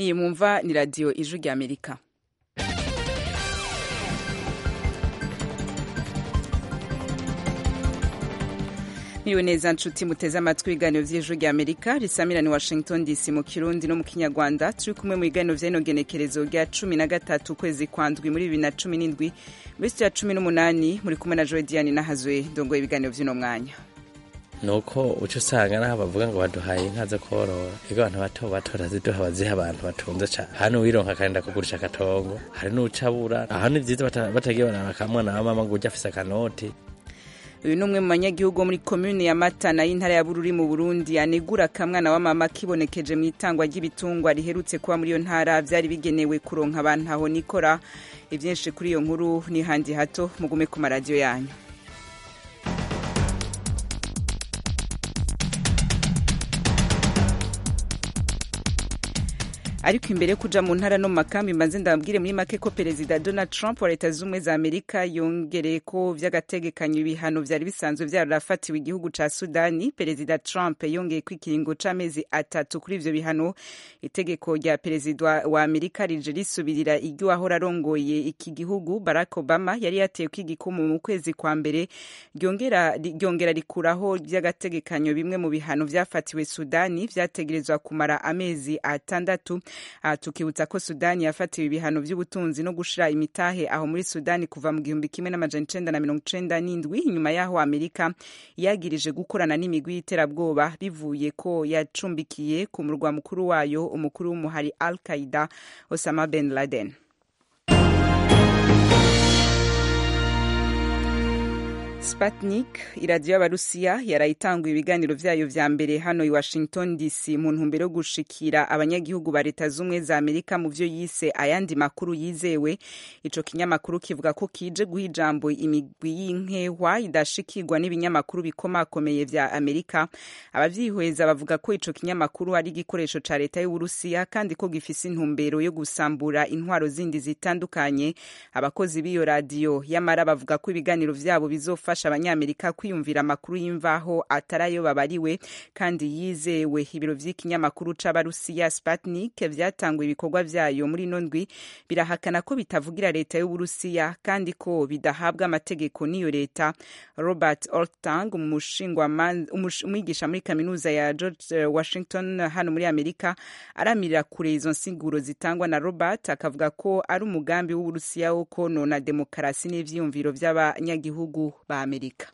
iyi mwumva ni radiyo ijwi rya amerika Miriwe neza nshuti muteze amatwi ibiganiro vy'ijwi rya Amerika risamira ni Washington DC mu Kirundi no mu Kinyarwanda turi kumwe mu biganiro vy'ino genekerezo rya cumi na gatatu ukwezi kwa ndwi muri bibiri na cumi n'indwi muri sitiya cumi n'umunani muri kumwe na Joy Diane nahazwe ndongoye ibiganiro vy'uno mwanya nuko uca usanga naho bavuga ngo baduhaye inka zo korora ego abantu bato bato baraziduha baziha abantu batunze cane hano wironka akagenda kugurisha akatongo hari n'uca abura aho ni vyiza bata- batagiye barara kamwana wa mama ngo uje afise akanoti uyu ni umwe mu banyagihugu bo muri komune ya matana y'intara ya bururi mu burundi anegura akamwana wa mama kibonekeje mu itangwa ry'ibitungwa riherutse kuba muri iyo ntara vyari bigenewe kuronka abantu aho nikora ivyinshi kuri iyo nkuru ni handi hato mugume ku maradiyo yanyu ariko imbere yo kuja mu ntara no mu makambi mbanze ndababwire muri make ko perezida donald trump wa leta z'ubumwe za amerika yongereye ko vy'agategekanyo ibihano vyari bisanzwe vyarafatiwe igihugu ca sudani perezida trump yongeye ko ikiringo c'amezi atatu kuri ivyo bihano itegeko rya perezida wa amerika rije risubirira iryo ahora arongoye iki gihugu barack obama yari yateye ko igikumu mu kwezi kwa mbere ryongera ryongera rikuraho vy'agategekanyo bimwe mu bihano vyafatiwe sudani vyategerezwa kumara amezi atandatu aha tukibutsa ko sudani yafatiwe ibihano vy'ubutunzi no gushira imitahe aho muri sudani kuva mu gihumbi kimwe n'amajana icenda na mirongo icenda n'indwi inyuma y'aho amerika yagirije gukorana n'imigwi y'iterabwoba bivuye ko yacumbikiye ku murwa mukuru wayo umukuru w'umuhari al qaida osama ben laden Sputnik iradiyo y'abarusiya yarayitanguye ibiganiro vyayo vya mbere hano i Washington DC mu ntumbero yo gushikira abanyagihugu ba leta z'ubumwe za Amerika mu vyo yise ayandi makuru yizewe ico kinyamakuru kivuga ko kije guha ijambo imigwi y'inkehwa idashikirwa n'ibinyamakuru bikomakomeye vya Amerika abavyihweza bavuga ko ico kinyamakuru ari igikoresho ca leta y'Uburusiya kandi ko gifise intumbero yo gusambura intwaro zindi zitandukanye abakozi b'iyo radiyo yamara bavuga ko ibiganiro vyabo bizofasha abanyamerika kwiyumvira amakuru y'imvaho atarayo babariwe kandi yizewe ibiro vy'ikinyamakuru c'abarusiya sputnik vyatanguye ibikorwa vyayo muri ino ndwi birahakana ko bitavugira leta y'uburusiya kandi ko bidahabwa amategeko n'iyo leta robert oltang umushingwaman- umush- umwigisha muri kaminuza ya george eh, washington hano muri amerika aramirira kure izo nsiguro zitangwa na robert akavuga ko ari umugambi w'uburusiya wo konona demokarasi n'ivyiyumviro vy'abanyagihugu ba amerika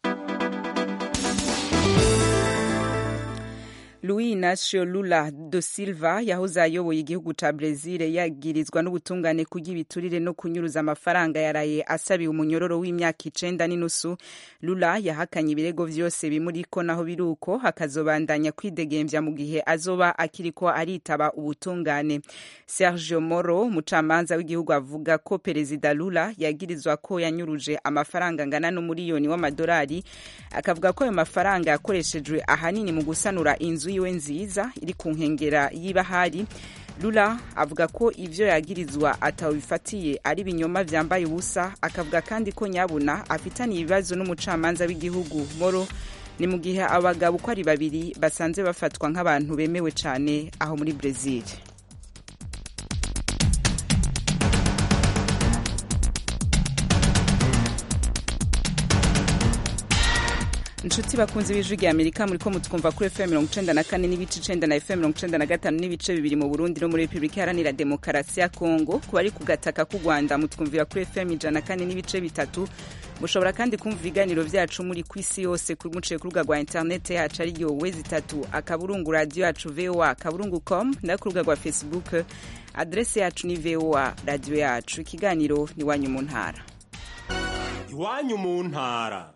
Luis Inacio Lula do Silva yahoze ayoboye igihugu ca Brezil yagirizwa n'ubutungane kurya ibiturire no kunyuruza amafaranga yaraye asabiwe umunyororo w'imyaka icenda n'inusu Lula yahakanye ibirego vyose bimuriko naho biruko hakazobandanya kwidegemvya mu gihe azoba akiriko aritaba ubutungane Sergio Moro umucamanza w'igihugu avuga ko perezida Lula yagirizwa ko yanyuruje amafaranga angana n'umuriyoni w'amadolari akavuga ko ayo mafaranga yakoreshejwe ahanini mu gusanura inzu yiwe nziza iri ku nkengera y'ibahari Lula avuga ko ivyo yagirizwa atawifatiye ari binyoma vyambaye ubusa akavuga kandi ko nyabuna afitaniye ibibazo n'umucamanza w'igihugu Moro ni mu gihe abagabo uko ari babiri basanzwe bafatwa nk'abantu bemewe cane aho muri Brazil inshuti bakunze b'ijwi rya amerika muriko mutwumva kuri fm mirongo icenda na kane n'ibice icenda na fm mirongo icenda na gatanu n'ibice bibiri mu burundi no muri repubulika iharanira demokarasi ya kongo ku bari ku gataka k'u rwanda mutwumvira kuri fm ijana na kane n'ibice bitatu mushobora kandi kumva ibiganiro vyacu muri ku isi yose kuri- muciye ku rubuga rwa interinete yacu ariyo wezi itatu akaburungu radiyo yacu voa akaburungu com no ku rubuga rwa facebook adrese yacu ni voa radiyo yacu ikiganiro ni wanyu mu ntara iwanyu mu ntara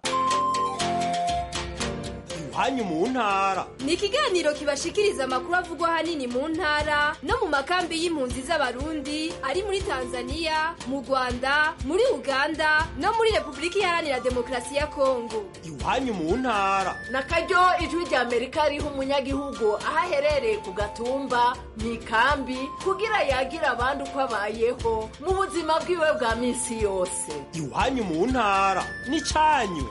iwanyu mu ntara ni ikiganiro kibashikiriza amakuru avugwa ahanini mu ntara no mu makambi y'impunzi z'abarundi ari muri tanzania mu rwanda muri uganda no muri repubulika iharanira demokarasi ya kongo iwanyu mu ntara na karyo ijwi rya amerika riha umunyagihugu aho aherereye ku gatumba mu ikambi kugira yagira abandi uko abayeho mu buzima bwiwe bwa minsi yose iwanyu mu ntara ni cyanyu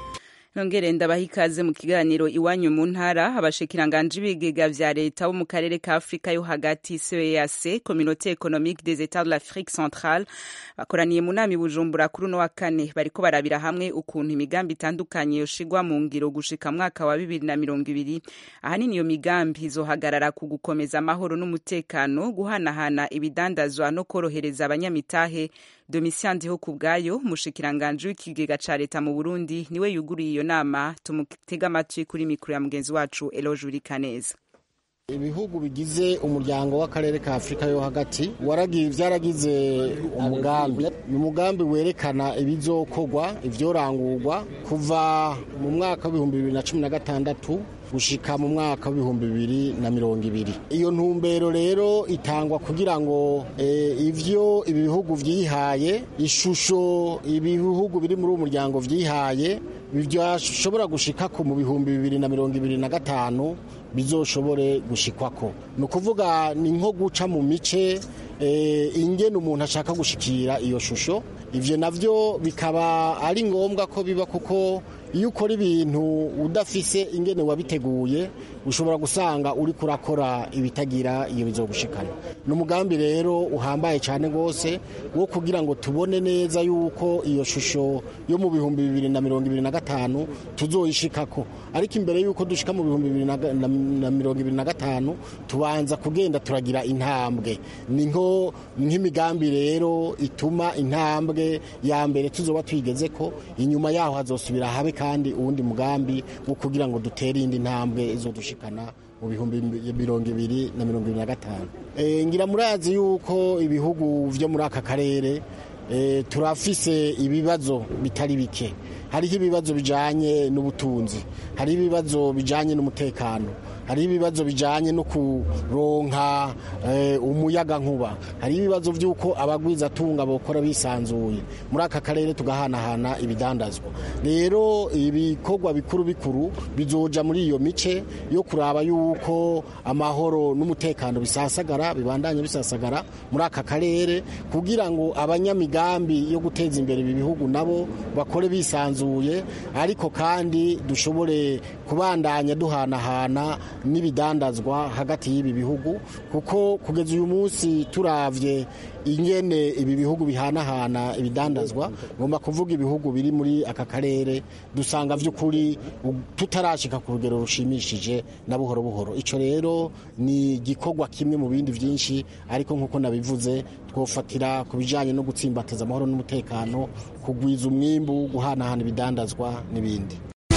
nongere ndabaha ikaze mu kiganiro iwanyu mu ntara abashikiranganje b'ibigega vya leta bo mu karere ka afurika yo hagati ceac communauté économique des états de l'afrique centrale bakoraniye mu nama i bujumbura kuri uno wa kane bariko barabira hamwe ukuntu imigambi itandukanye yoshigwa mu ngiro gushika mwaka wa bibiri na mirongo ibiri ahanini iyo migambi izohagarara ku gukomeza amahoro n'umutekano guhanahana ibidandazwa no korohereza abanyamitahe Domitien Ndiho kubwayo mushikiranganje w'ikigega ca leta mu Burundi niwe yuguriye iyo nama tumutega amatwi kuri mikro ya mugenzi wacu Eloge Urikaneza ibihugu bigize umuryango w'akarere ka afurika yo hagati byaragize umugambi ni umugambi werekana ibizokorwa ibyorangurwa kuva mu mwaka w'ibihumbi bibiri na cumi na gatandatu gushika mu mwaka w'ibihumbi bibiri na mirongo ibiri iyo ntumbero rero itangwa kugira ngo ivyo ibi bihugu vyihaye ishusho ibihugu biri muri uwo muryango vyihaye byashobora gushikako mu bihumbi bibiri na mirongo ibiri na gatanu bizoshobore gushikwako ni ukuvuga ni nko guca mu mice ingene umuntu ashaka gushikira iyo shusho ivyo navyo bikaba ari ngombwa ko biba kuko iyo ukora ibintu udafise ingene wabiteguye ushobora gusanga uri kurakora ibitagira iyo bizogushikana ni umugambi rero uhambaye cyane rwose wo kugira ngo tubone neza yuko iyo shusho yo mu bihumbi bibiri na mirongo ibiri na gatanu tuzoyishikako ariko imbere yuko dushika mu bihumbi bibiri na mirongo ibiri na gatanu tubanza kugenda turagira intambwe ni nko nk'imigambi rero ituma intambwe ya mbere tuzoba twigeze ko inyuma yaho hazosubira habe kandi uwundi mugambi wo kugira ngo dutere iyindi ntambwe izo dushikana mu bihumbi mirongo ibiri na mirongo ibiri na gatanu ngira murazi yuko ibihugu byo muri aka karere turafise ibibazo bitari bike hariho ibibazo bijyanye n'ubutunzi hariho ibibazo bijyanye n'umutekano hariho ibibazo bijyanye no kuronka umuyaga nkuba hariho ibibazo by'uko abagwizatunga bakora bisanzuye muri aka karere tugahanahana ibidandazwa rero ibikorwa bikuru bikuru bizoja muri iyo mice yo kuraba yuko amahoro n'umutekano bisasagara bibandanye bisasagara muri aka karere kugira ngo abanyamigambi yo guteza imbere ibi bihugu nabo bakore bisanzuye ariko kandi dushobore kubandanya duhanahana n'ibidandazwa hagati y'ibi bihugu kuko kugeza uyu munsi turavye ingene ibi bihugu bihanahana ibidandazwa ngomba kuvuga ibihugu biri muri aka karere dusanga vy'ukuri tutarashika ku rugero rushimishije na buhoro buhoro ico rero ni igikorwa kimwe mu bindi vyinshi ariko nk'uko nabivuze twofatira ku bijanye no gutsimbataza amahoro n'umutekano kugwiza umwimbu guhanahana ibidandazwa n'ibindi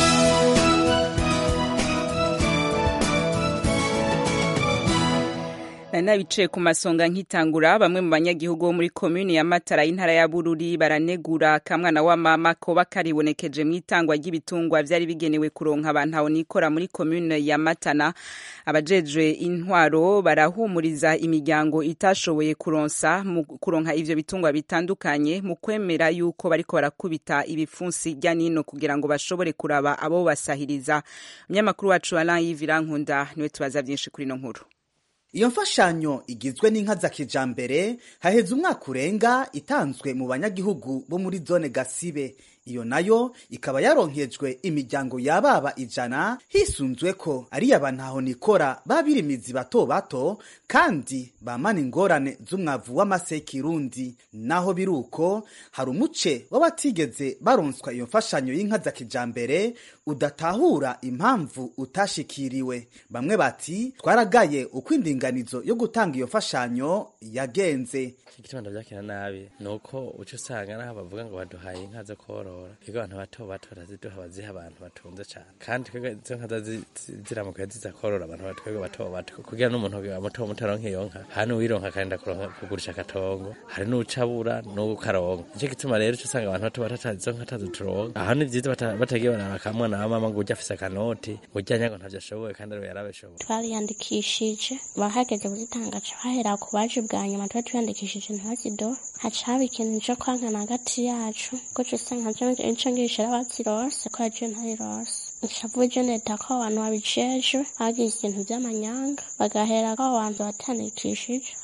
nari nabicaye ku masonga nkitangura bamwe mu banyagihugu bo muri komuni ya matara y'intara ya bururi baranegura kamwana wa mama koba karibonekeje mu itangwa ry'ibitungwa vyari bigenewe kuronka abantu aho nikora muri komune ya matana abajejwe intwaro barahumuriza imiryango itashoboye kuronsa mu kuronka ivyo bitungwa bitandukanye mu kwemera yuko bariko barakubita ibipfunsi rya nino kugira ngo bashobore kuraba abo basahiriza umunyamakuru wacu Alain Yivirankunda niwe tubaza vyinshi kuri no nkuru iyo mfashanyo igizwe n'inka za kijambere haheze umwaka urenga itanzwe mu banyagihugu bo muri zone gasibe iyo nayo ikaba yaronkejwe imiryango yababa ijana hisunzwe ko ari abantu nikora babirimizi bato bato kandi bamana ingorane z'umwavu w'amasekirundi naho biruko hari umuce w'abatigeze baronswa iyo mfashanyo y'inka za kijambere udatahura impamvu utashikiriwe bamwe bati twaragaye uko indinganizo yo gutanga iyo mfashanyo yagenze igituma ndavyakira nabi nuko uca usanga naho bavuga ngo baduhaye inka zo korora ego abantu bato bato baraziduha baziha abantu batunze cane kandi twebwe izo nka ziramuka ziza korora abantu batwebwe bato bato kugira n'umuntu muto muto aronka iyo nka hari n'uwironka akagenda kugurisha akatongo hari n'ucabura n'ukaronka nico gituma rero uca usanga abantu bato bato izo nka atazi turonka aho ni vyiza batagiye baraba kamwana wa mama ngo urya afise akanoti ngo urya nyago ntavyo ashoboye kandi ariwe yarabishoboye twariyandikishije bahageze kuzitanga ca bahera ku baje bwa nyuma tuba twiyandikishije ntazido haca haba ikintu co kwankana hagati yacu kuko usanga ico ngisha abazirose ko yaje ntarirose nshavuga leta ko abantu babijejwe bagize ibintu vy'amanyanga bagahera ko abantu batandikishije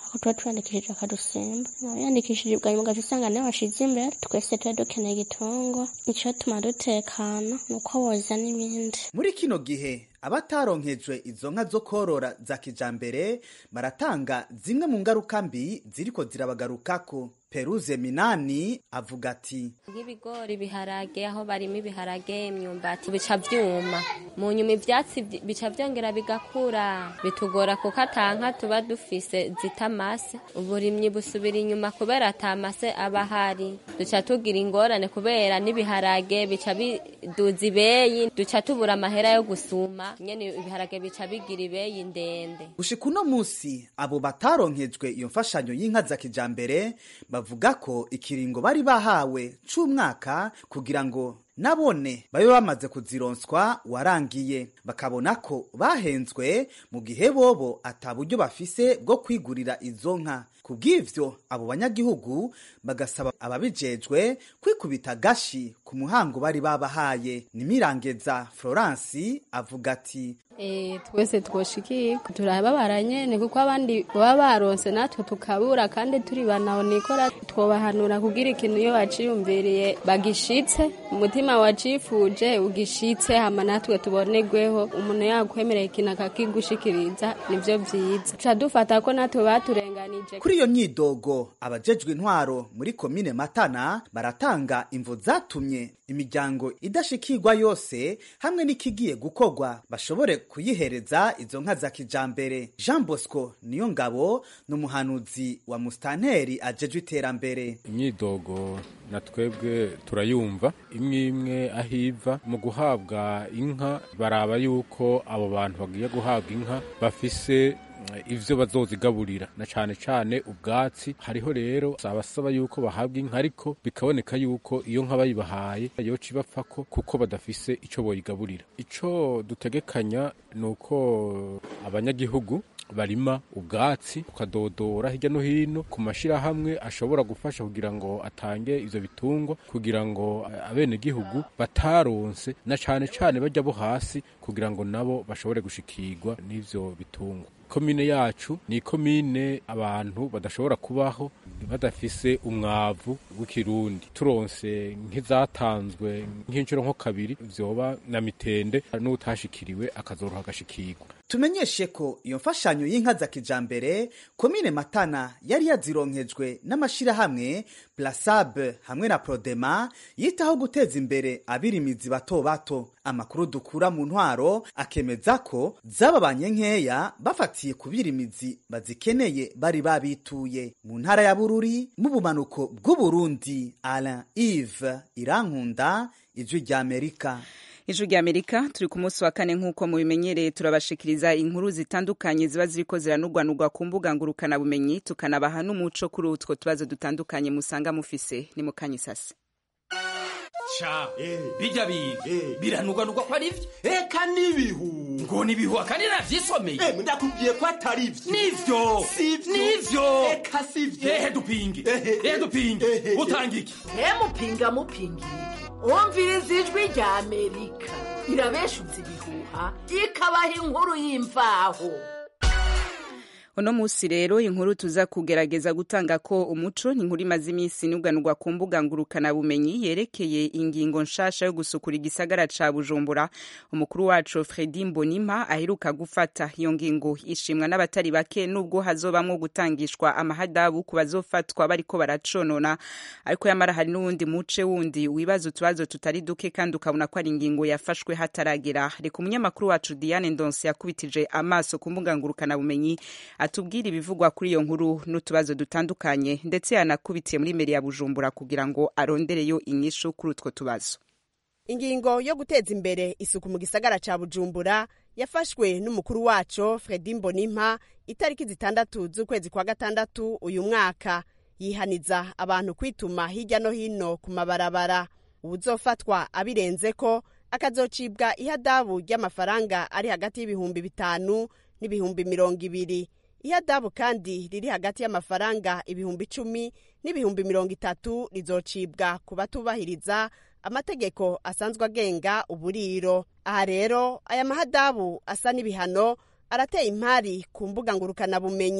ko tuba twiyandikishije akadusimba wiyandikishije bwa nyuma ugaca usanga niwe washize imbere twese tuba dukeneye igitungwa icyo tuma dutekana ni uko boza n'ibindi muri kino gihe abataronkejwe izo nka zo korora za kijambere baratanga zimwe mu ngaruka mbi ziriko zirabagarukako peruze minani avuga ati nk'ibigori ibiharage aho barimo ibiharage imyumbati bica vyuma mu nyuma ivyatsi vy- bica vyongera bigakura bitugora kuko atanka tuba dufise zita amase uburimyi busubira inyuma kubera ata mase aba ahari duca tugira ingorane kubera n'ibiharage bica biduza ibeyi duca tubura amahera yo gusuma nyene ibiharage bica bigira ibeyi ndende gushika uno musi abo bataronkejwe iyo mfashanyo y'inka za kijambere bavuga ko ikiringo bari bahawe c'umwaka kugira ngo nabone babe bamaze kuzironswa warangiye bakabona ko bahenzwe mu gihe bobo ata buryo bafise bwo kwigurira izo nka kubw'ivyo abo banyagihugu bagasaba ababijejwe kwikubita gashi ku muhango bari babahaye nimirangeza florence avuga ati Eh, twese twoshikirwa turababara nyene kuko abandi baba baronse natwe tukabura kandi turi banaonikora twobahanura kugira ikintu iyo baciyumviriye bagishitse umutima wacifuje ugishitse hama natwe tubonerweho umuntu yakwemereye ikintu akakigushikiriza nivyo vyiza tuca dufata ko natwe baturenganije kuri iyo nyidogo abajejwe intwaro muri komine matana baratanga imvo zatumye imiryango idashikirwa yose hamwe n'ikigiye gukorwa bashobore kuyihereza izo nka za kijambere jean bosco niyo ngabo ni umuhanuzi wa musitanteri ajejwe iterambere imyidogo na twebwe turayumva imwe imwe aho iva mu guhabwa inka baraba yuko abo bantu bagiye guhabwa inka bafise eh, ivyo bazozigaburira na cane cane ubwatsi hariho rero abasaba yuko bahabwa inka ariko bikaboneka yuko iyo nka bayibahaye yoca ibapfako kuko badafise ico boyigaburira ico dutegekanya ni uko abanyagihugu barima ubwatsi ukadodora hirya no hino ku mashirahamwe ashobora gufasha kugira ngo atange ivyo bitungwa kugira ngo abenegihugu bataronse na cane cane bajya bo hasi kugira ngo nabo bashobore gushikirwa n'ivyo bitungwa komine yacu ni ikomine abantu badashobora kubaho badafise umwavu w'ikirundi turonse nk'izatanzwe nk'inshuro nko kabiri vyoba na mitende n'utashikiriwe akazoroha agashikirwa tumenyeshe ko iyo mfashanyo y'inka za kijambere komine matana yari yazironkejwe n'amashirahamwe plasabe hamwe na prodema yitaho guteza imbere abirimizi bato bato amakuru dukura mu ntwaro akemeza ko zababanye nkeya bafatiye ku birimizi bazikeneye bari babituye mu ntara ya bururi mu bumanuko bw'uburundi alain ive irankunda ijwi ry'amerika ijwi rya amerika turi ku munsi wa kane nk'uko mubimenyereye turabashikiriza inkuru zitandukanye ziba ziriko ziranurwanurwa ku mbuga ngurukanabumenyi tukanabaha n'umuco kuri utwo tubazo dutandukanye musanga mufise ni mu kanyisasi ca bijya biga biranugwanugwa ko ari vyo eka n'ibihu ngo nibihu akandi navyisomeye ndakubwiye ko atari vyo nivyo nivyo eka sivyo ehe dupinge ehe dupinge utanga iki mupinga mupinga iki umviriza ijwi rya amerika irabeshutse ibihuha ikabaha inkuru y'imvaho uno musi rero inkuru tuza kugerageza gutanga ko umuco ni inkuru imaze iminsi inuganurwa ku mbuga ngurukanabumenyi yerekeye ingingo nshasha yo gusukura igisagara ca bujumbura umukuru wacu fredi mbonima aheruka gufata iyo ngingo ishimwa n'abatari bake nubwo hazobamwo gutangishwa amahadabu ku bazofatwa bariko baraconona ariko yamara hari n'uwundi muce wundi wibaza utubazo tutari duke kandi ukabona ko ari ingingo yafashwe hataragera reka umunyamakuru wacu diane ndonse yakubitije amaso ku mbuga ngurukanabumenyi atubwira ibivugwa kuri iyo nkuru n'utubazo dutandukanye ndetse yanakubitiye muri meri ya bujumbura kugira ngo arondereyo inyishu kuri utwo tubazo ingingo yo guteza imbere isuku mu gisagara ca bujumbura yafashwe n'umukuru waco fredi mbonimpa itariki zitandatu z'ukwezi kwa gatandatu uyu mwaka yihaniza abantu kwituma hirya no hino ku mabarabara uwuzofatwa abirenze ko akazocibwa ihadabu ry'amafaranga ari hagati y'ibihumbi bitanu n'ibihumbi mirongo ibiri ihadabu kandi riri hagati y'amafaranga ibihumbi icumi n'ibihumbi mirongo itatu rizocibwa ku batubahiriza amategeko asanzwe agenga uburiro aha rero aya mahadabu asa n'ibihano arateye impari ku mbuga ngurukanabumenyi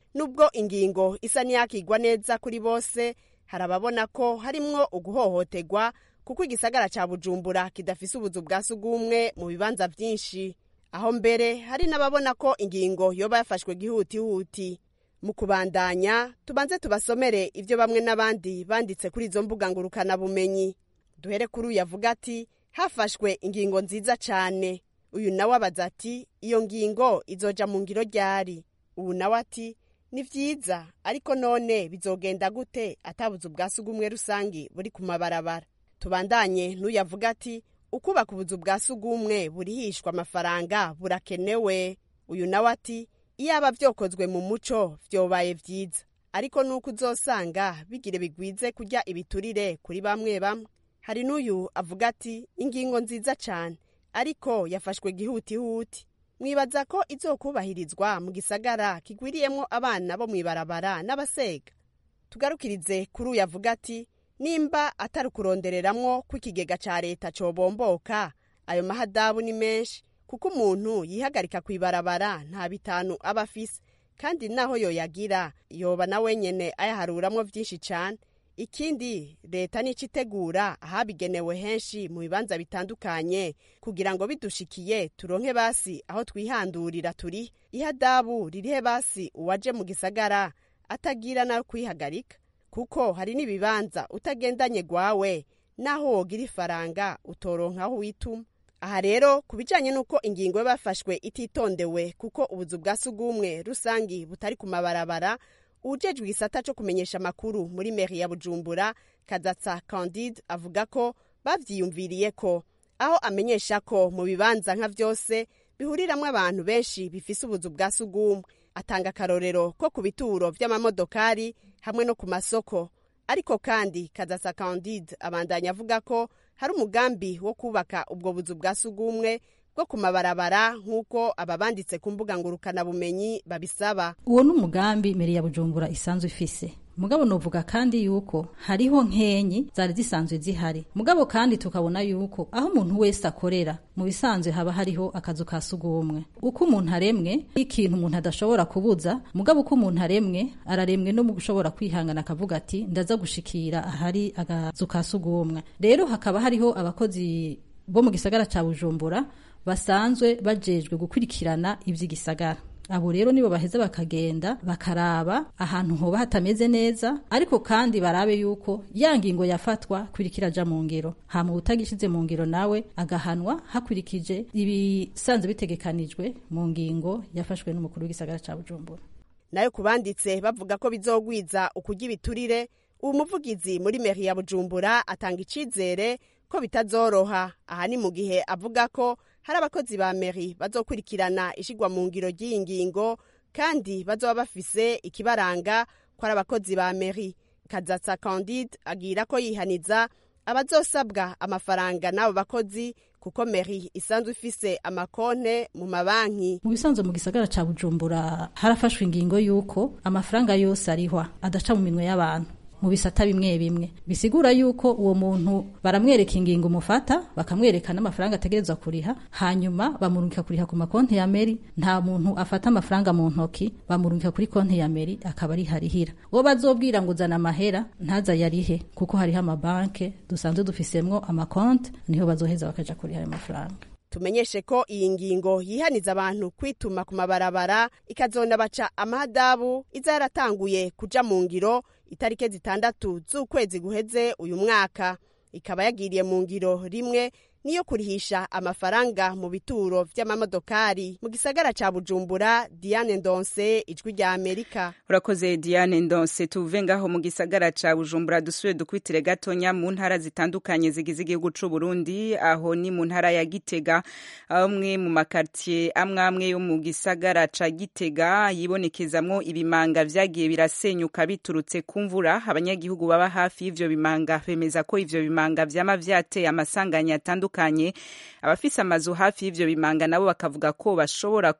nubwo ingingo isa n'iyakigwa neza kuri bose hari ababona ko harimwo uguhohoterwa kuko igisagara ca bujumbura kidafise ubuzu bwa sugumwe mu bibanza vyinshi aho mbere hari n'ababona ko ingingo yoba yafashwe gihutihuti mu kubandanya tubanze tubasomere ivyo bamwe n'abandi banditse kuri izo mbuga ngurukanabumenyi duhere kuri uyu avuga ati hafashwe ingingo nziza cane uyu nawe abaza ati iyo ngingo izoja mu ngiro ryari ubu nawe ati ni vyiza ariko none bizogenda gute atabuzu bwa sugumwe rusangi buri ku mabarabara tubandanye n'uyu avuga ati ukubaka ubuzu bwa sugumwe burihishwa amafaranga burakenewe uyu nawe ati iyaba vyokozwe mu muco vyobaye vyiza ariko nuko uzosanga bigire bigwize kurya ibiturire kuri bamwe bamwe hari n'uyu avuga ati ingingo nziza cane ariko yafashwe gihutihuti mwibaza ko izokubahirizwa mu gisagara kigwiriyemwo abana bo mw'ibarabara n'abasega tugarukirize kuri uyu avuga ati nimba atari ukurondereramwo ko ikigega ca leta cobomboka ayo mahadabu ni menshi kuko umuntu yihagarika kw'ibarabara nta bitanu aba afise kandi naho yoyagira yoba na wenyene ayaharuramwo vyinshi cane ikindi leta nico itegura ahabigenewe henshi mu bibanza bitandukanye kugira ngo bidushikiye turonke basi aho twihandurira turi ihadabu ririhe basi uwaje mu gisagara atagira na kwihagarika kuko hari n'ibibanza utagendanye gwawe naho wogira ifaranga utoronka aho wituma aha rero ku bijanye n'uko ingingo bafashwe ititondewe kuko ubuzu bwa sugumwe rusangi butari ku mabarabara ujejwe igisata co kumenyesha amakuru muri meri ya bujumbura kazatsa candide avuga ko bavyiyumviriye ko aho amenyesha ko mu bibanza nka vyose bihuriramwo abantu benshi bifise ubuzu bwa sugumwe atanga akarorero ko ku bituro vy'amamodokari hamwe no ku masoko ariko kandi kazasa candide abandanya avuga ko hari umugambi wo kubaka ubwo buzu bwa sugumwe bwo ku mabarabara nk'uko ababanditse ku mbuga ngurukanabumenyi babisaba uwo ni umugambi mbere ya bujumbura isanzwe ifise mugabo novuga kandi yuko hariho nkenyi zari zisanzwe zihari mugabo kandi tukabona yuko aho umuntu wese akorera mu bisanzwe haba hariho akazu ka sugumwe uko umuntu aremwe ikintu umuntu adashobora kubuza mugabo uko umuntu aremwe araremwe no mu gushobora kwihangana akavuga ati ndaza gushikira ahari akazu ka sugumwe rero hakaba hariho abakozi bo mu gisagara ca bujumbura basanzwe bajejwe gukurikirana ivy'igisagara abo rero nibo baheza bakagenda bakaraba ahantu hoba hatameze neza ariko kandi barabe yuko ya ngingo yafatwa kurikira aja mu ngiro hama utagishize mu ngiro nawe agahanwa hakurikije ibisanzwe bitegekanijwe mu ngingo yafashwe n'umukuru w'igisagara ca bujumbura nayo kubanditse bavuga ko bizogwiza ukurya ibiturire uwo muvugizi muri meri ya bujumbura atanga icizere ko bitazoroha aha ni mu gihe avuga ko hari abakozi ba meri bazokurikirana ishigwa mu ngiro ry'iyi ngingo kandi bazoba bafise ikibaranga ko ari abakozi ba meri kazatsa candide agira ko yihaniza abazosabwa amafaranga n'abo bakozi kuko meri isanzwe ifise amakonte mu mabanki mu bisanzwe mu gisagara ca bujumbura harafashwe ingingo y'uko amafaranga yose arihwa adaca mu minwe y'abantu mu bisata bimwe bimwe bisigura yuko uwo muntu baramwereka ingingo umufata bakamwereka n'amafaranga ategerezwa kuriha hanyuma bamurungika kuriha ku makonti ya meri nta muntu afata amafaranga mu ntoki bamurungika kuri konti ya meri akaba ariharihira uwo bazobwira ngo uzana amahera ntaza yarihe kuko hariho amabanke dusanzwe dufisemwo amakonti niho bazoheza bakaja kuriha ayo mafaranga tumenyeshe ko iyi ngingo yihaniza abantu kwituma ku mabarabara ikazona baca amahadabu iza yaratanguye kuja mu ngiro itarike zitandatu z'ukwezi guheze uyu mwaka ikaba yagiriye mu ngiro rimwe niyo kurihisha amafaranga mu bituro vy'amamodokari mu gisagara ca bujumbura diane ndonse ijwi rya amerika urakoze diane ndonse tuve ngaho mu gisagara ca bujumbura dusubire dukwitire gatonya mu ntara zitandukanye zigize igihugu c'u burundi aho ni mu ntara ya gitega amwe mu makartier amwe amwe yo mu gisagara ca gitega yibonekezamwo ibimanga vyagiye birasenyuka biturutse ku mvura abanyagihugu baba hafi y'ivyo bimanga bemeza ko ivyo bimanga vyama vyateye amasanganya atandukanye abafise amazu hafi y'ivyo bimanga nabo bakavuga ko bashobora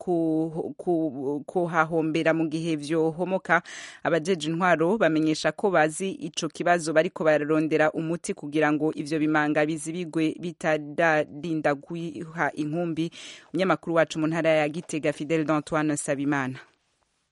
kuhahombera mu gihe vyohomoka abajeje intwaro bamenyesha ko bazi ico kibazo bariko bararondera umuti kugira ngo ivyo bimanga bizibigwe bitadarinda guha inkumbi umunyamakuru wacu mu ntara ya gitega fidel d'antoine sabimana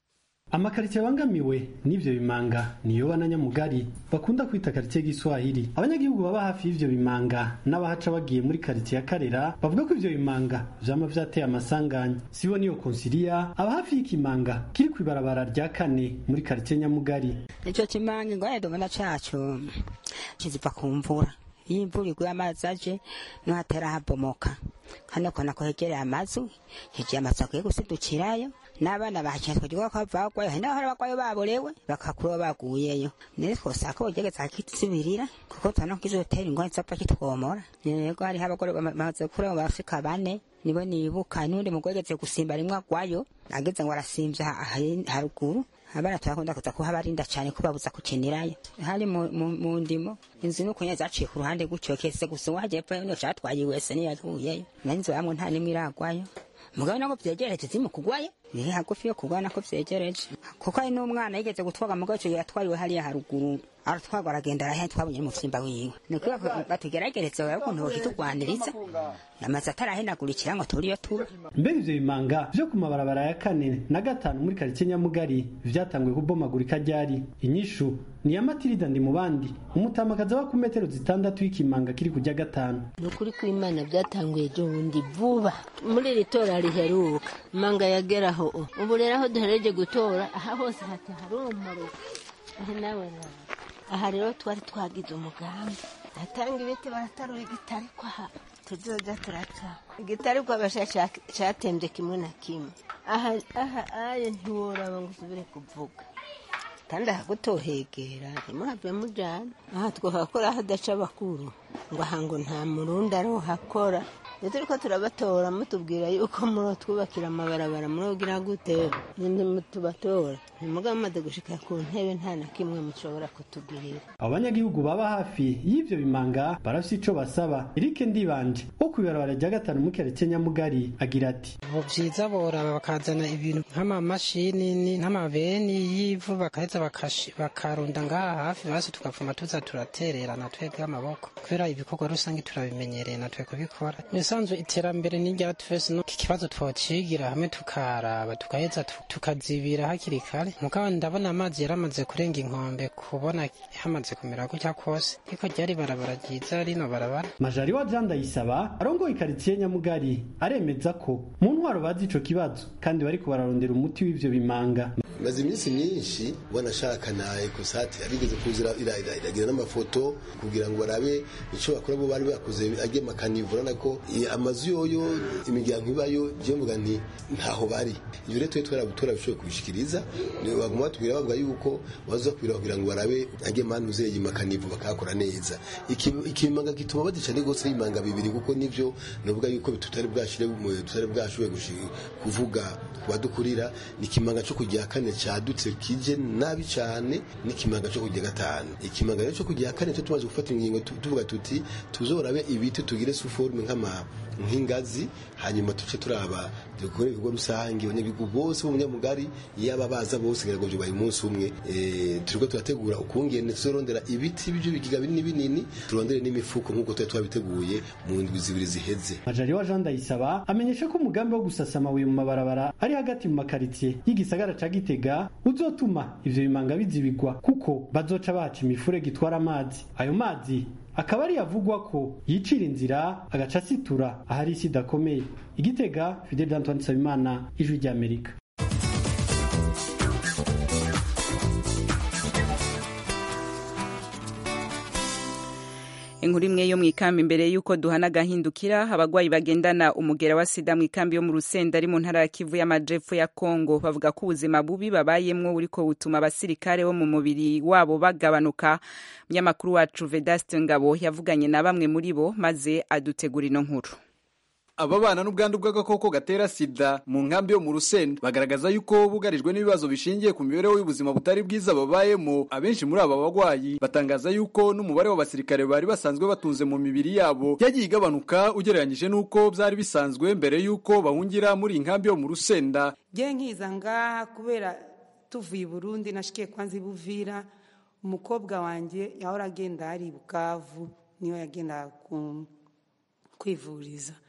amakaritsiye abangamiwe n'ivyo bimanga niyo na nyamugari bakunda kwita karitsiye giswahili abanyagihugu baba hafi y'ivyo bimanga n'abahaca bagiye muri karitsiye ya karera bavuga ko ivyo bimanga vyama vyateye amasanganya sibo niyo konsilia aba hafi y'ikimanga kiri kw'ibarabara rya kane muri karitsiye nyamugari ico kimanga ingorane dubona caco kiziva ku mvura iyo imvura iguye amazi aje niho hatera habomoka hano kona ko hegereye amazu hegereye amazu akwiye gusidukirayo n'abana bahakiye twagira ko bavagwayo hari n'abahora bagwayo baborewe bakakura baguyeyo nere twosaka bogereza hakisubirira kuko tubona ko kizotera ingorane zopfa kitwomora yego hariho abagore bamaze kuri abo bafurika bane nibo nibuka n'undi mugore ageze gusimba rimwe agwayo ageze ngo arasimvya haruguru abana turakunda kuza kuhabarinda cyane kubabuza kukinirayo hari mu, mu, mu ndimo inzu nuko nyine zaciye ku ruhande gutyo kese gusa uwaje pe niyo catwaye wese niyo yavuyeyo nanzo bamwe nta nimwe iragwayo mugabo nako vyegereje zimu kugwayo ni hagufi yo kugwa nako vyegereje kuko ari n'umwana yigeze gutwaga mugabo ico yatwariwe hariya haruguru aratwagwa aragenda arahe twabonye mu vyimba wiwe ni kuba batugeragereza wewe ukuntu boshitugwaniriza amaze atarahenagurikira ngo turiyo tuba mbega ivyo bimanga vyo ku mabarabara ya kane na gatanu muri karitsiye nyamugari vyatanguye kubomagurika ryari inyishu ni ya matirida ndi mu bandi umutamakazi aba ku metero zitandatu y'ikimanga kiri kujya gatanu ni ukuri kw'imana byatanguye ejo bundi vuba muri iri tora riheruka manga yageraho ubu rero aho duhereje gutora aha hose hati harumaro aho nawe nawe aha rero twari twagize umugambi atanga ibiti baratarura igitari ko aha tuzoza turaca igitari ko abasha cyatembye kimwe na kimwe aha aha aye ntiworaba ngo usubire kuvuga kandi ahagutohegera ntimuhave mujana aha twahakora hadaca abakuru ngo aha ngo nta murundi arohakora iyo turi ko turabatora mutubwira yuko murotwubakira amabarabara murogira gute ninde mutubatora ntimuga mumaze gushika ku ntebe nta na kimwe mushobora kutugirira abo banyagihugu baba hafi y'ivyo bimanga barafise ico basaba erike ndibanje wo kw'ibarabara rya gatanu mu karitsiye nyamugari agira ati ubu vyiza boraba bakazana ibintu nk'amamashini nk'amabeni y'ivu bakaheza bakarunda ngaha hafi basi tugapfuma tuza turatererana twebwe amaboko kubera ibikorwa rusange turabimenyereye natwe kubikora bisanzwe iterambere n'irya twese no ikibazo twocigira hamwe tukaraba tukaheza tukazibira hakiri kare mugabo ndabona amazi yaramaze kurenga inkombe kubona hamaze kumera gutya kose ariko ryari barabara ryiza rino barabara majari wa jean ndayisaba arongoye ikaritsiye nyamugari aremeza ko mu ntwaro bazi ico kibazo kandi bariko bararondera umuti w'ivyo bimanga maze iminsi myinshi wanashaka na ekosati abigeze kuzira iragira n'amafoto kugira ngo barabe ico bakora bo bari bakoze ajye makanivura nako amazu yoyo imiryango ibayo je mvuga nti ntaho bari iyo rero twari turabishoboye kubishikiriza baguma batubwira bavuga yuko baza kubira kugira ngo barabe ajye manu zeye makanivu bakakora neza ikimanga gituma badica ni gose imanga bibiri kuko nivyo novuga yuko tutari bwashire tutari bwashoboye kuvuga kubadukurira ni kimanga cyo kujya kane cadutse kije nabi cyane n'ikimanga cyo kujya gatanu ikimanga rero cyo kujya kane cyo tumaze gufata ingingo tuvuga tuti tuzorabe ibiti tugire suforme nk'ama nk'ingazi hanyuma tuce turaba dukore ibigo rusange abanyagihugu bose bo munyamugari yaba baza bose ngira ngo byubaye umunsi umwe e, turiko turategura ukungene tuzorondera ibiti byo bigiga binini binini turondere n'imifuko nk'uko twari twabiteguye mu ndwi zibiri ziheze majari wa Jean Ndayisaba amenyesha ko umugambi wo gusasa amabuye mu mabarabara ari hagati mu makaritsiye y'igisagara ca Gitega uzotuma ivyo bimanga bizibigwa kuko bazoca baca imifurege itwara amazi ayo mazi akaba ari yavugwa ko yicira inzira agaca asitura ahari isi idakomeye igitega fidel antoine nsabimana ijwi ry'amerika inkuru imwe yo mu ikambi imbere y'uko duhana agahindukira abagwayi bagendana umugera wa sida mu ikambi yo mu rusenda ari mu ntara ya kivu y'amajepfo ya kongo bavuga ko ubuzima bubi babayemwo buriko butuma abasirikare bo mu mubiri wabo bagabanuka munyamakuru wacu vedaste ngabo yavuganye na bamwe muri bo maze adutegura ino nkuru ababana n'ubwandu bw'agakoko gatera sida mu nkambi yo mu rusenda bagaragaza yuko bugarijwe n'ibibazo bishingiye ku mibereho y'ubuzima butari bwiza babayemo abenshi muri aba bagwayi batangaza yuko n'umubare w'abasirikare bari basanzwe batunze mu mibiri yabo yagiye igabanuka ugereranyije n'uko byari bisanzwe mbere y'uko bahungira muri iyi nkambi yo mu rusenda ngiye nkiza ngaha kubera tuvuye i burundi nashikiye kwanza ibuvira umukobwa wanjye yahora agenda hari bukavu niyo yagenda kwivuriza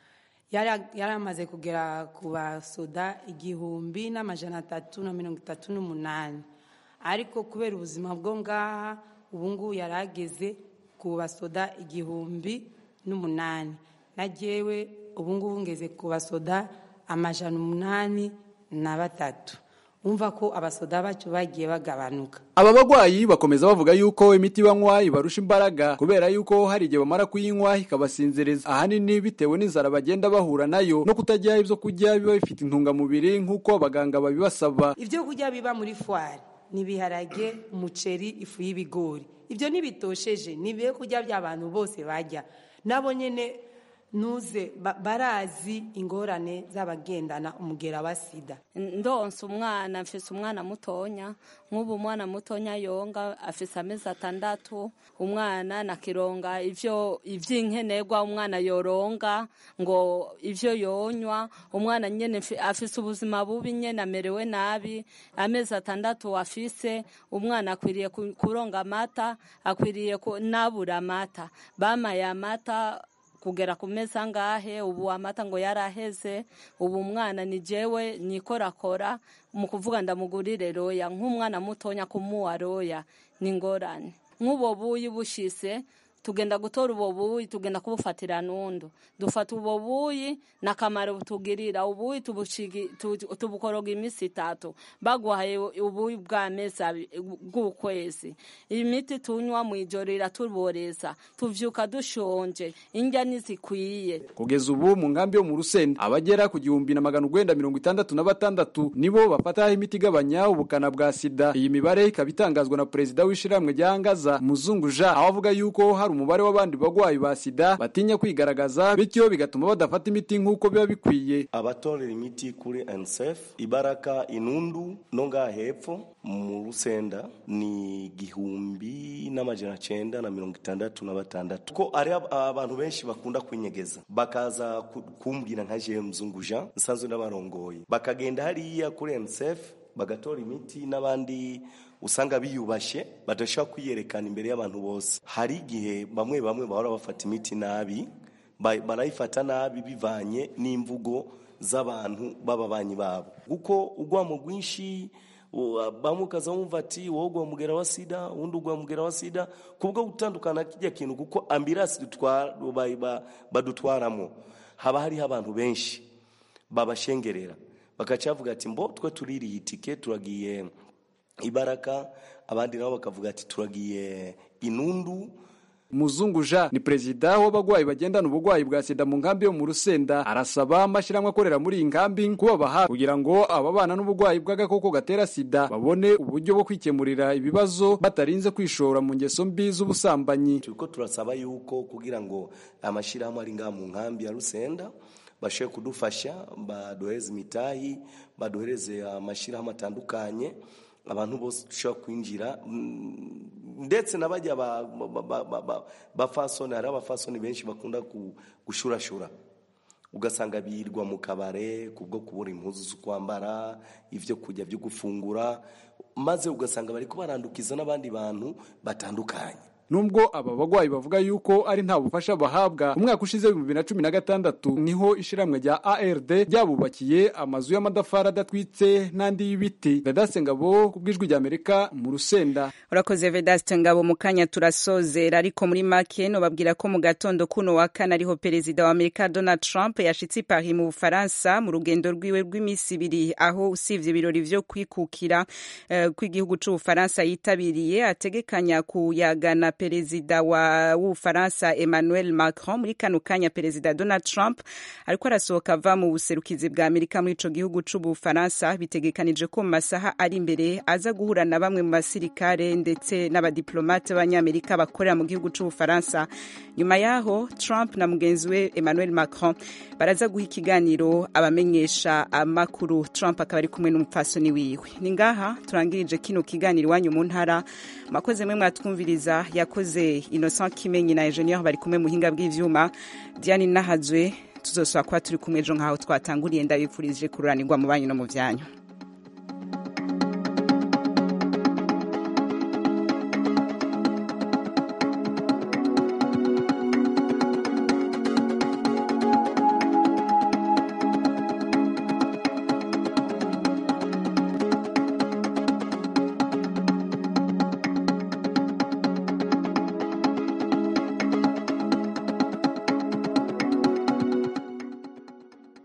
yari yari amaze kugera ku basoda igihumbi n'amajana atatu na mirongo itatu n'umunani ariko kubera ubuzima bwo ngaha ubu ngubu yari ageze ku basoda igihumbi n'umunani na jyewe ubu ngubu ngeze ku basoda amajana umunani na batatu umva ko abasoda bacu bagiye bagabanuka aba bagwayi bakomeza bavuga yuko imiti banywa ibarusha imbaraga kubera yuko hari igihe bamara kuyinywa ikabasinziriza ahanini bitewe n'inzara bagenda bahura nayo no kutajya ibyo kurya biba bifite intungamubiri nk'uko abaganga babibasaba ibyo kurya biba muri fwari ni ibiharage umuceri ifu y'ibigori ibyo ntibitosheje ni ibyo kurya by'abantu bose bajya nabo nyine nuze ba- barazi ingorane z'abagendana umugera wa sida ndonsa umwana mfise umwana mutonya nk'ubu umwana mutonya yonga afise amezi atandatu umwana nakironga ivyo ivy'inkenerwa umwana yoronga ngo ivyo yonywa umwana nyene mfi- afise ubuzima bubi nyene amerewe nabi amezi atandatu afise umwana akwiriye ku- kuronga amata akwiriye ku- nabura amata bamaye amata kugera ku meza angahe ubu amata ngo yaraheze ubu umwana ni jewe nikorakora mu kuvuga ndamugurire roya nk'umwana mutonya kumuha roya ni ingorane nk'ubo buyi bushise tugenda gutora ubo buyi tugenda kubufatira nundu dufata ubo buyi nakamaro butugirira ubuyi tubushigi- tu- tubukoroga iminsi itatu baguhaye ubuyi bw'amezi abi- bw'ukwezi imiti tunywa mu ijoro iratuboreza tuvyuka dushonje indya ntizikwiye kugeza ubu mu nkambi yo mu rusenda abagera ku gihumbi na magana urwenda mirongo itandatu na batandatu nibo bafata imiti igabanya ubukana bwa sida iyi mibare ikaba itangazwa na perezida w'ishyirahamwe rya angaza muzungu jean aho avuga yuko hari umubare w'abandi bagwayi ba sida batinya kwigaragaza bityo bigatuma badafata imiti nk'uko biba bikwiye abatorera imiti kuri nsf ibaraka inundu no ngaha hepfo mu rusenda ni igihumbi n'amajana cenda na mirongo itandatu na batandatu ko ari ab- abantu benshi bakunda kwinyegeza bakaza ku- kumbwira nka jewe mzungu jean nsanzwe n'abarongoye bakagenda hariya kuri nsf bagatora imiti n'abandi usanga biyubashe badashobora kwiyerekana imbere y'abantu bose hari igihe bamwe bamwe bahora bafata imiti nabi ba- barayifata nabi bivanye n'imvugo z'abantu b'ababanyi babo kuko ugwamo rwinshi u- bamwe ukaza wumva ati wowe ugwa mugera wa sida uwundi ugwa mugera wa sida kubwo gutandukana kijya kintu kuko ambirasi dutwara ba- ba- badutwaramo haba hariho abantu benshi babashengerera bagaca bavuga ati mbo twe tuririye itike turagiye ibaraka abandi nabo bakavuga ati turagiye inundu muzungu jean ni perezida w'abagwayi bagendana ubugwayi bwa sida mu nkambi yo mu rusenda arasaba amashyirahamwe akorera muri iyi nkambi kubaba hafi kugira ngo ababana n'ubugwayi bw'agakoko gatera sida babone uburyo bwo kwikemurira ibibazo batarinze kwishora mu ngeso mbi z'ubusambanyi turiko turasaba yuko kugira ngo amashyirahamwe ari ngaha mu nkambi ya rusenda bashobore kudufasha baduhereze imitahi baduhereze amashyirahamwe atandukanye abantu bose dushobora kwinjira mm, ndetse n'abajya ba- ba- ba- ba- ba- bafasoni hari abafasoni benshi bakunda ku- gushurashura ugasanga birirwa mu kabare kubwo kubura impuzu zo kwambara ibyo kurya byo gufungura maze ugasanga bari kubarandukiza n'abandi bantu batandukanye nubwo aba bagwayi bavuga yuko ari nta bufasha bahabwa umwaka ushize w'ibihumbi bibiri na cumi na gatandatu niho ishiramwe rya ard ryabubakiye amazu y'amadafari adatwitse n'andi y'ibiti vedase ngabo ku bw'ijwi ry'amerika mu rusenda urakoze vedaste ngabo mu kanya turasozera ariko muri make nobabwira ko mu gatondo kuno wa kane ariho perezida wa amerika donald trump yashitse i paris mu bufaransa mu rugendo rwiwe rw'iminsi ibiri aho usivye ibirori vyo kwikukira eh, kw'igihugu c'ubufaransa yitabiriye ategekanya kuyagana perezida wa w'ubufaransa emmanuel macron muri kano kanya perezida donald trump ariko arasohoka ava mu buserukizi bwa amerika muri ico gihugu c'ubufaransa bitegekanije ko mu masaha ari imbere aza guhura na bamwe mu basirikare ndetse n'abadiplomate b'abanyamerika bakorera mu gihugu c'ubufaransa nyuma yaho trump na mugenzi we emmanuel macron baraza guha ikiganiro abamenyesha amakuru trump akaba ari kumwe n'umupfasoni wiwe ni ngaha turangirije kino kiganiro iwanyu mu ntara mwakoze mwe mwatwumviriza yakoze innocent kimenyi na ingenieur bari kumwe muhinga bw'ivyuma diane nahazwe tuzosaba kuba turi kumwe ejo nk'aho twatanguriye ndabifurije kururanirwa mu banyu no mu vyanyu